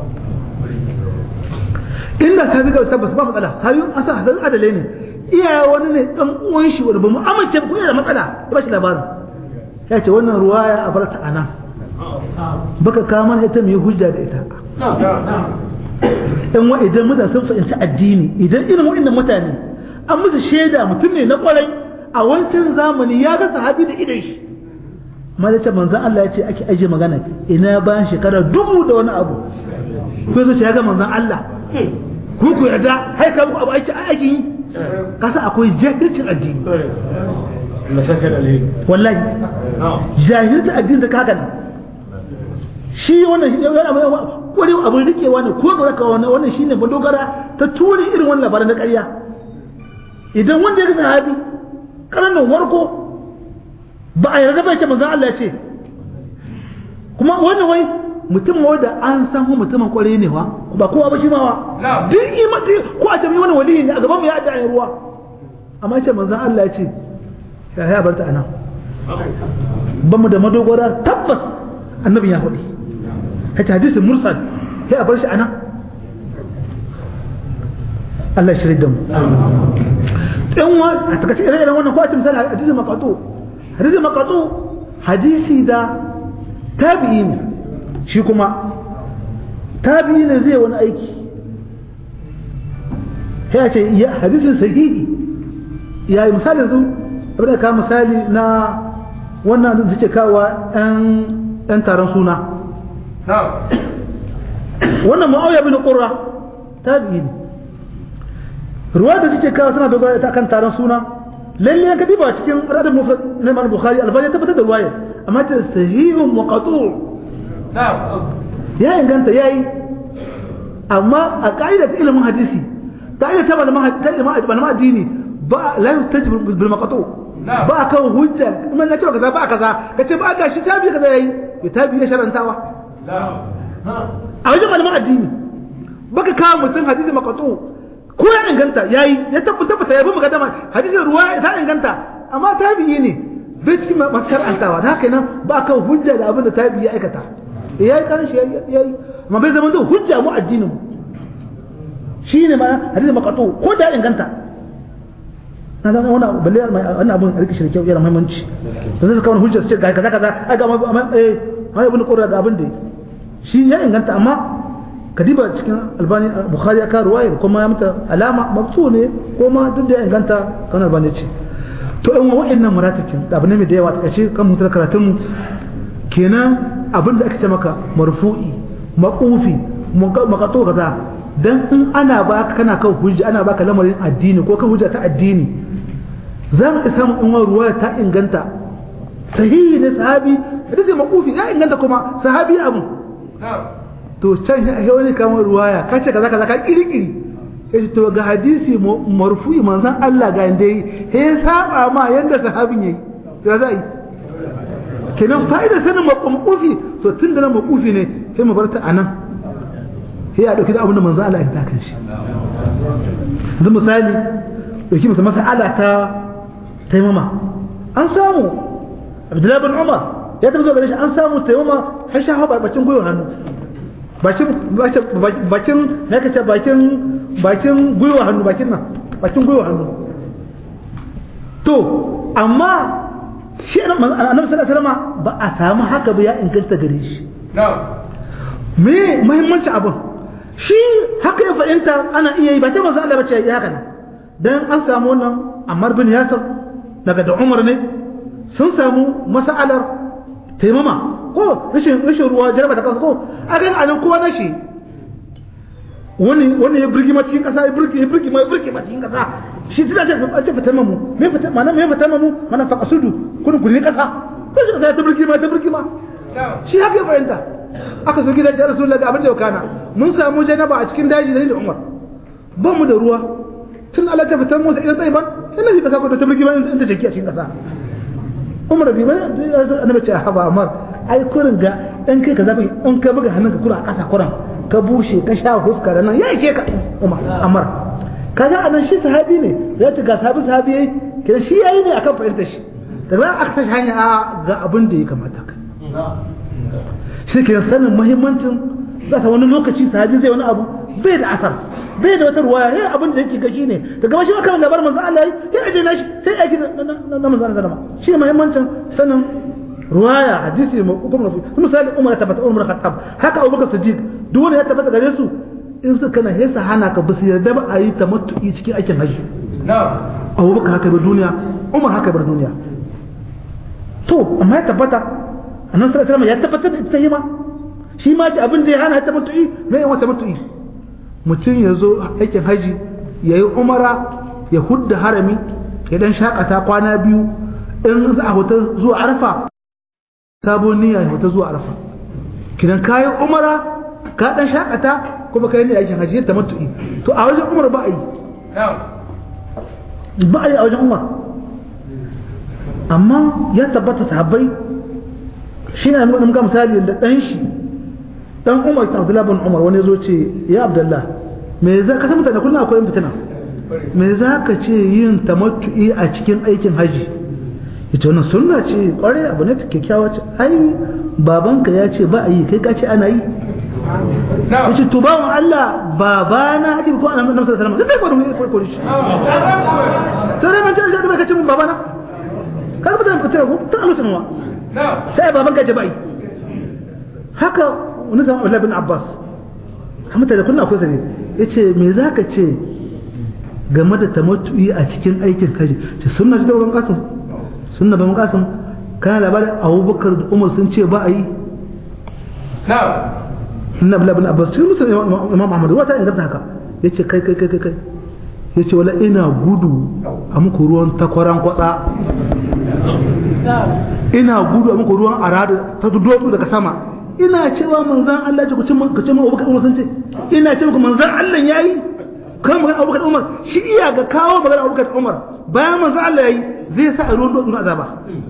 inda sabi ga tabbas ba matsala sabi an san hadan adalai ne iya wani ne dan uwan shi wanda ba mu amince ko yana matsala ya ba shi labarin ya ce wannan ruwaya a farta anan baka kawo mana ita mai hujja da ita in wa idan mutane sun fahimci addini idan irin wa'annan mutane an musu shaida mutum ne na kwarai a wancan zamani ya ga sahabi da idan shi amma da ce manzan Allah ya ce ake aje magana ina bayan shekara dubu da wani abu ko yazo ce ya ga manzan Allah ku ku yarda hai ka abu aiki aiki yi kasa akwai jahilcin addini wallahi jahilcin addini da kaga shi wannan shi yana wani abin rikewa ne ko ga zaka wannan wannan shine madogara ta ture irin wannan labaran na ƙarya idan wanda ya ga sahabi karanin warko ba a yarda bai ce manzon Allah ya ce kuma wannan wai mutum wanda an san mu mutumin kware ne wa ba kowa ba shi ma wa duk imati ko a tabi wani waliyi ne a gaban mu ya adda ruwa amma ce manzon Allah ya ce ya ya barta anan ba mu da madogara tabbas annabi ya faɗi haka hadisin mursal sai a bar shi anan Allah shirin da mu ɗan wa a takaice ire-iren wannan ko a ce misali hadisin maqatu hadisin maqatu hadisi da tabi'i ne shi kuma tabi'i ne zai wani aiki ya ce ya hadisin sahihi ya yi misali yanzu abin da ka misali na wannan da suke kawo ɗan taron suna wannan ma'auya bin ƙura tabi'i ne ruwa da suke kawo suna dogara ta kan taron suna lalle yanka diba cikin al'adar mufrad na Imam Bukhari albani tabbatar da ruwaya amma ta sahihun muqatu ya inganta yayi amma a ka'ida ta ilimin hadisi ka'ida ta malaman addini ba la yustajib bil maqtu ba kan hujja kuma na ce kaza ba kaza kace ba ga shi tabi kaza yayi ya tabi ne sharantawa a wajen malaman addini baka kawo mutum hadisi maqtu ko ya inganta yayi ya tabbata tabbata ya bi mukaddama hadisin ruwa ta inganta amma tabi'i ne bai cikin masu shar'antawa da haka nan ba kan hujja da abin da tabi'i ya aikata ya yi karin shi ya yi amma bai zama zai hujja mu addinin mu shi ne ma hadisin makatu ko da inganta na zama wani abu balle wani abin a rike shi da kyau yana muhimmanci da zai kawo hujja su ce ga kaza kaza a ga eh mai ibn qurra ga abin da shi ya inganta amma kadiba cikin albani bukhari ya kawo ruwayar kuma ya mata alama mabsu ne ko ma duk da ya inganta kan albani ce to in wa'annan muratakin da abu ne mai da yawa ta kace kan mutar karatun mu kenan abin da ake ce maka marfu'i maqufi maqatu kaza dan in ana baka kana kan hujja ana baka lamarin addini ko kan hujja ta addini za mu samu in wani ruwaya ta inganta sahihi ne sahabi da zai maqufi ya inganta kuma sahabi abu to can ya wani kamar ruwaya ka ce kaza kaza ka kirkiri yace to ga hadisi marfu'i manzon Allah ga inda yi he saba ma yanda sahabin yayi ya zai kenan fa'idar sanin maqufi to tun da na maqufi ne sai mu bar ta anan sai ya dauki da abin da manzon Allah ya ta kan shi yanzu misali dauki masa mas'ala ta taimama an samu Abdullahi bin Umar ya tabbata gare shi an samu taimama har shafa barbacin gwiwa hannu bakin bakin na kace bakin bakin gwiwa hannu bakin nan bakin gwiwa hannu to amma shi annabi sallallahu alaihi wasallam ba a samu haka ba ya inganta gare shi me muhimmanci abin shi haka ya fahimta ana iya yi ba ta manzo Allah bace ya haka ne dan an samu wannan Ammar bin Yasir daga da Umar ne sun samu mas'alar taimama ko rashin rashin ruwa jaraba ta kansa ko a ga anan kowa na shi wani wani ya birgi cikin kasa ya birgi ya birgi ma ya birgi cikin kasa shi tana ce a ce fitama mu me fita mana me fitama mu mana fa kasudu kun guri kasa ko shi kasa ta birgi ma ta birgi ma shi haka ya fahimta aka zo gidan ya rasulullahi ga abin da ya kana mun samu janaba a cikin daji da ni da Umar ba mu da ruwa tun Allah ta fitar musu idan tsaye ba ina ji kasa ko ta birgi ma in ta jaki a cikin kasa Umar bi ba annabi ce haba Umar ai kurin ga dan kai ka zabi in ka buga hannunka kura a kasa kuran ka bushe ka sha huska da nan ya ishe ka Umar Amar kaga anan shi sahabi ne ya ta ga sahabi sahabi yayi kira shi yayi ne akan fahimtar shi da ba aka sashi hanya a ga abin da ya kamata kai shi ke sanin muhimmancin za ta wani lokaci sahabi zai wani abu bai da asar bai da wata ruwaya yayi abin da yake gashi ne daga shi aka labar manzo Allah ya aje na shi sai aiki na manzo Allah sallama shi ne muhimmancin sanin ruwaya hadisi mai hukumar su misali Umar ya tabbata Umar Khattab haka Abubakar Siddiq duk wanda ya tabbata gare su in suka kana yasa hana ka basu yarda ba a yi tamattu'i cikin aikin haji Abubakar haka bar duniya Umar haka bar duniya to amma ya tabbata annabi sallallahu alaihi ya tabbatar da ita ma shi ma ce abin da ya hana tamattu'i me yawan tamattu'i mutum ya zo aikin haji ya yi umara ya hudda harami ya dan shakata kwana biyu in za a huta zuwa arfa sabon niyya ya huta zuwa arfa kidan kayi umara ka dan shakata kuma kai ne aikin haji ta matu'i to a wajen umar ba a yi ba a yi a wajen umar amma ya tabbata sahabbai shi na nuna muka misali da dan shi dan umar ta abdullahi bin umar wani zo ce ya abdullah me za ka san mutane kullum akwai yin fitina me za ka ce yin tamattu'i a cikin aikin haji ita wannan sunna ce kware abu ne kyakkyawa ce ai babanka ya ce ba a yi kai ka ce ana yi yace to bawon Allah babana ake ko annabi sallallahu alaihi wasallam sai ko ko ko shi sai mun ce da kace mun babana ka ba da fitina ko ta Allah tunwa sai babanka ce ba yi haka wani zama Abdullah bin Abbas kamar da kullum akwai zane yace me zaka ce game da tamattu'i a cikin aikin kaji ce sunna ce da wurin kasan sunna ban kasan kana labarin abubakar da umar sun ce ba a yi na bala bin abbas cikin musulun imam ahmad wata inganta haka ya ce kai kai kai kai ya ce wala ina gudu a muku ruwan takwaran kwatsa ina gudu a muku ruwan arada ta dudu daga sama ina cewa manzan Allah ce ku cin ku cin abubakar umar sun ce ina ce muku manzan Allah yayi kan magana abubakar umar shi iya ga kawo magana abubakar umar bayan manzan Allah yayi zai sa a ruwan dutsen azaba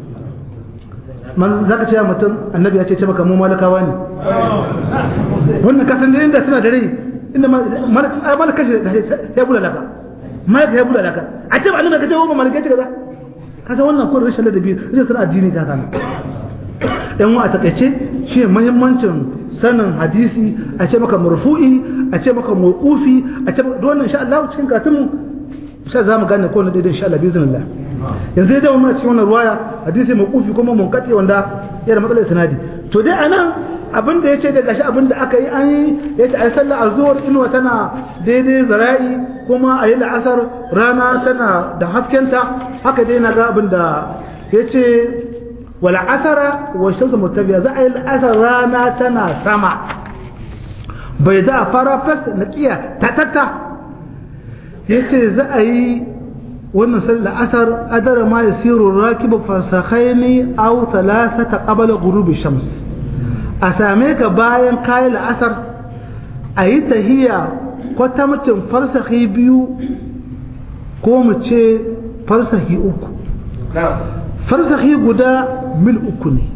man zaka ce mutum annabi ya ce ce maka mu malakawa ne wannan kasan da inda suna da rai inda malaka shi ya bula laka malaka ya bula laka a ce ba annabi ka ce wa malaka ce kaza kaga wannan ko rashin ladabi rashin sanin addini ta kana dan wa a takaice shi muhimmancin sanin hadisi a ce maka marfu'i a ce maka mawqufi a ce maka wannan insha Allah cikin karatun sai za mu gane ko na daidai insha Allah biiznillah yanzu dai mun cikin wannan ruwaya hadisi mawqufi kuma munkati wanda yana matsalar sanadi to dai anan abin da yace da gashi abin da aka yi an yi yace ai sallar azhur inuwa tana daidai zara'i kuma a yi la'asar rana tana da haskenta haka dai na ga abin da yace wal asara wa shamsu murtabiya za a yi la'asar rana tana sama bai da fara fas na kiya tatatta yace za a yi wannan sallar asar adara ma yasiru rakibu farsakhaini aw thalathata qabla ghurubi shams a same ka bayan kayi la'asar a yi tahiya kwatamcin farsahi biyu ko mu ce farsahi uku farsahi guda mil uku ne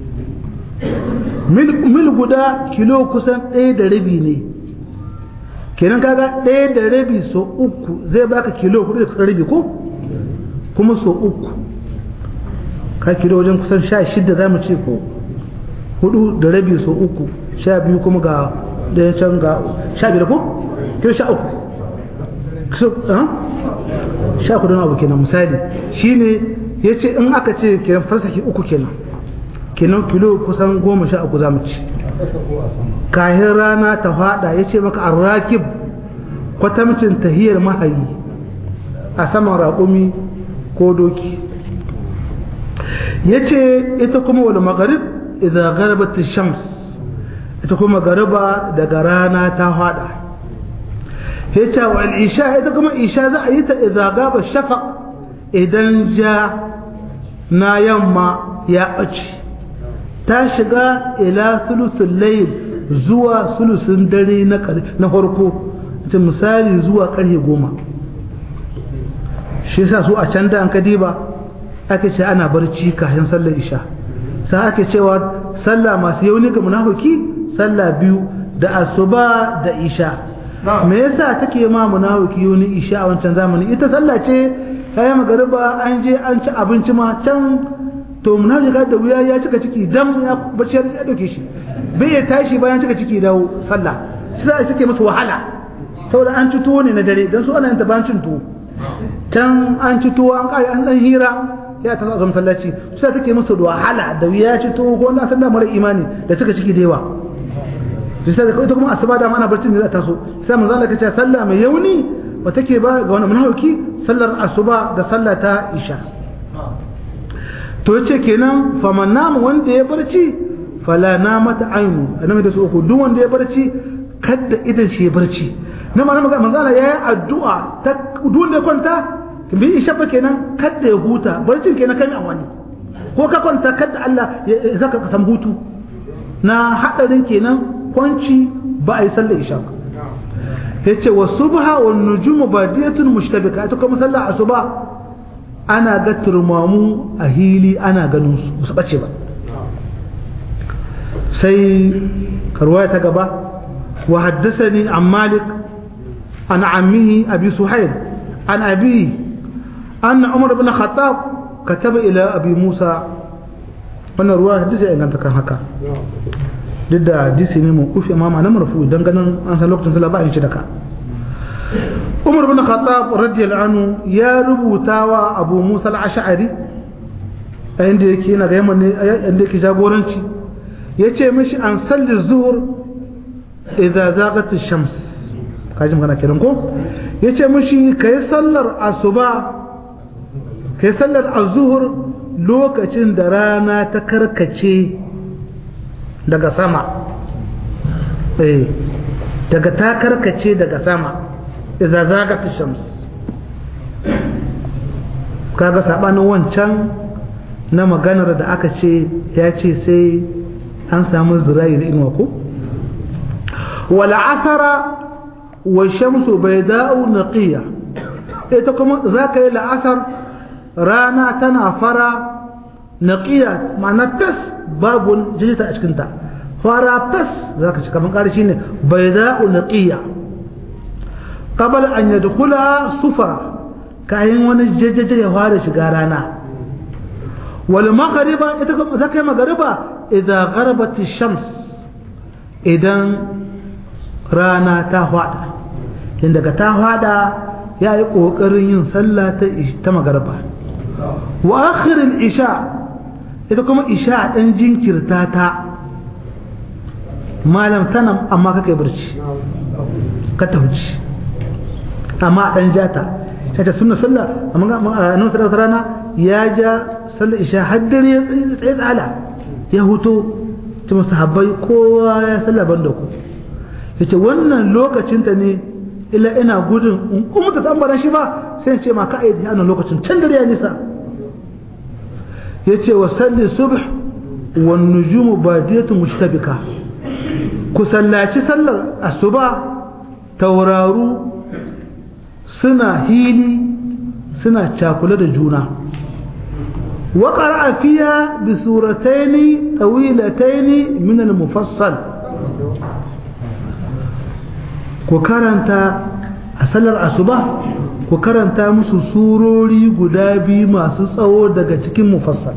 mil guda kilo kusan ɗaya da rabi ne kenan kaga ɗaya da rabi so uku zai baka kilo hudu da kusan rabi ko kuma so uku ka kilo wajen kusan sha shida za mu ce ko hudu da rabi so uku sha biyu kuma ga ɗaya can ga sha biyar ko kilo sha uku sha kudu abu kenan misali shine ya ce in aka ce kenan farsashi uku kenan kenan kilo kusan goma sha uku za mu ci kahin rana ta fada ya ce maka arrakib kwatamcin tahiyar mahayi a saman raƙumi ko doki ya ce ita kuma wani magarib idza gharabat ash-shams ita kuma garaba daga rana ta fada yace wa al-isha ita kuma isha za a yi ta idza gaba shafaq idan ja na yamma ya ɓace ta shiga ila sulusul layl zuwa sulusun dare na farko ta misali zuwa karfe goma shi yasa su a can da an kadiba ake ce ana barci kafin sallar isha sai ake cewa sallah masu yauni ga munafiki sallah biyu da asuba da isha me yasa take ma munafiki yauni isha a wancan zamani ita sallah ce kayan magariba an je an ci abinci ma can to munafika da wuya ya cika ciki dan ya bacci ya dauke shi bai ya tashi bayan cika ciki dawo sallah shi za a cike masa wahala saboda an ci tuwo ne na dare dan su ana yin taban cin tuwo can an ci tuwo an kai an dan hira ya ta zo masallaci sai take masa da wahala da wuya ya ci tuwo ko wanda san da mara imani da cika ciki da yawa to sai da ita kuma asuba da mana barcin da za ta so sai manzo Allah kace sallah mai yauni ba take ba ga wani munafiki sallar asuba da sallah ta isha to yace kenan faman namu wanda ya barci fala namata ainu annabi da su uku duk wanda ya barci kada idan shi ya barci na ma manzo Allah yayi addu'a ta duk wanda ya kwanta bi isha ba kenan kada ya huta barcin kenan kai wani ko ka kwanta kada Allah ya zaka ka san hutu na hadarin kenan kwanci ba a yi sallar isha ba yace wa subha wan nujum badiyatun mushtabika ita kuma sallar asuba ana ga turmamu a hili ana ganin su su bace ba sai karwaya ta gaba wa haddathani an malik an ammihi abi suhail an abi أن عمر بن الخطاب كتب إلى أبي موسى wannan ruwa hadisi ya inganta kan haka duk da hadisi ne mun kufi amma na marfu dan ganin an san lokacin sallah ba a yi da ka Umar bin Khattab radiyallahu anhu ya rubuta wa Abu Musa al-Ash'ari a inda yake yana ga yamma ne inda yake jagoranci yace mishi an salli zuhur idza zaghat ash-shams kaji magana kiran ko yace mishi kai sallar asuba kai sallar az-zuhur lokacin da rana ta karkace daga sama eh daga ta karkace daga sama idza zagat shams kaga sabanin wancan na maganar da aka ce ya ce sai an samu zirayi da inuwa ko wal asara wa shamsu bayda'u naqiya ita kuma zaka yi la'asar rana tana fara naqiya ma'ana tas babu jijita a cikinta fara tas za ka ci kamar ƙari shi ne bai za'u naqiya qabal an yadkhula sufara kayan wani jajjaje ya fara shiga rana wal maghriba ita kuma zakai maghriba idan gharabat shams idan rana ta fada in daga ta fada ya yi ƙoƙarin yin sallah ta maghriba wa akhirin isha ita kuma isha ɗan jinkirta ta malam tana amma kake barci ka tauci amma ɗan jata ta ce suna sallah amma a nan sadautar rana ya ja sallar isha haddar ya tsaye tsala ya huto ta masu habbai kowa ya sallah ban da ku ya ce wannan lokacinta ne illa ina gudun in kuma ta tambara shi ba sai ce ma ka aidi a lokacin can dare ya nisa yace wa salli subh wan nujumu badiyatu mushtabika ku sallaci sallar asuba tauraru suna hili suna cakule da juna wa qara'a fiha bi suratayn tawilatayn min al-mufassal ku karanta a sallar asuba ku karanta musu surori guda biyu masu tsawo daga cikin mufassal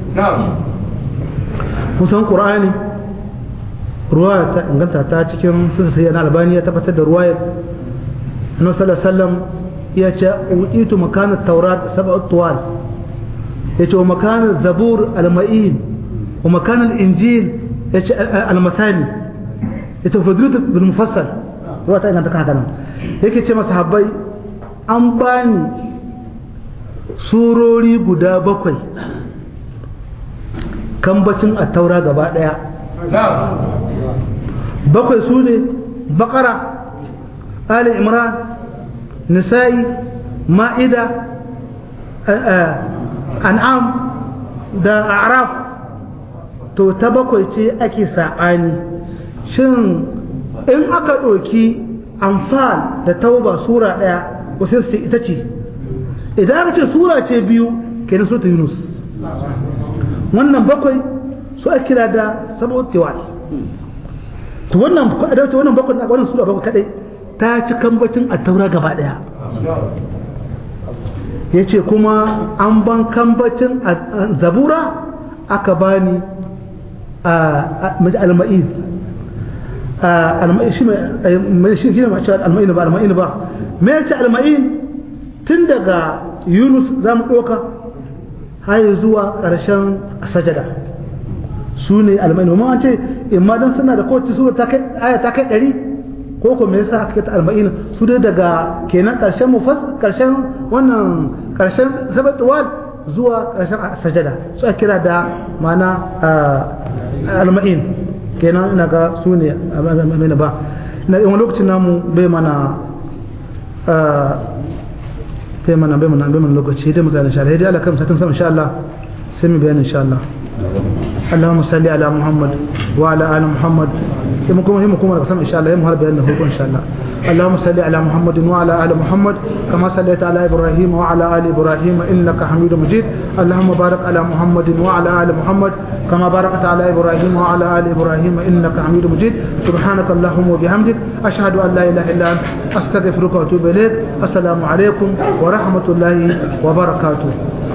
kusan ƙur'ani ruwa ta inganta ta cikin sun sai na albani ya tabbatar da ruwayar annabi sallallahu alaihi wasallam ya ce utitu makanat taurat sab'at tuwal ya ce wa makanat zabur al-ma'in wa makanat injil ya ce al-masani ya ce fadlut bil mufassal ruwa ta inganta haka nan yake ce masahabbai an bani surori guda bakwai kambacin attaura gaba daya bakwai su ne bakara ali imran nisa'i ma'ida an'am da araf to ta bakwai ce ake saɓani shin in aka ɗauki amfal da tauba sura ɗaya wasu su ita ce idan aka ce sura ce biyu kenan surta yunus wannan bakwai su ake kira da saboda tewal to wannan adalci wannan bakwai a wannan sura bakwai kadai ta ci kambacin a taura gaba ɗaya ya ce kuma an ban kambacin zabura aka bani a al-ma'id shi mai shi ne mace alma'in ba alma'in ba me ya ce alma'in tun daga yunus za mu ɗauka har zuwa ƙarshen sajada su ne alma'in ba an ce imma don suna da kowace sura ta kai aya ta kai ɗari ko ko me yasa aka ta alma'in su dai daga kenan ƙarshen mufas ƙarshen wannan ƙarshen sabatuwal zuwa ƙarshen sajada su ake kira da mana alma'in kenan ina ga su ne amina ba na yawan lokacin namu bai mana bai mana bai mana bai mana lokaci dai mutane insha Allah dai Allah kan satin sama insha Allah sai mu bayani insha Allah اللهم صل على محمد وعلى ال محمد كما كما هم كما قسم ان شاء الله يوم هر بيان ان شاء الله اللهم صل على محمد وعلى ال محمد كما صليت على ابراهيم وعلى ال ابراهيم انك حميد مجيد اللهم بارك على محمد وعلى ال محمد كما باركت على ابراهيم وعلى ال ابراهيم انك حميد مجيد سبحانك اللهم وبحمدك اشهد ان لا اله الا انت استغفرك واتوب اليك السلام عليكم ورحمه الله وبركاته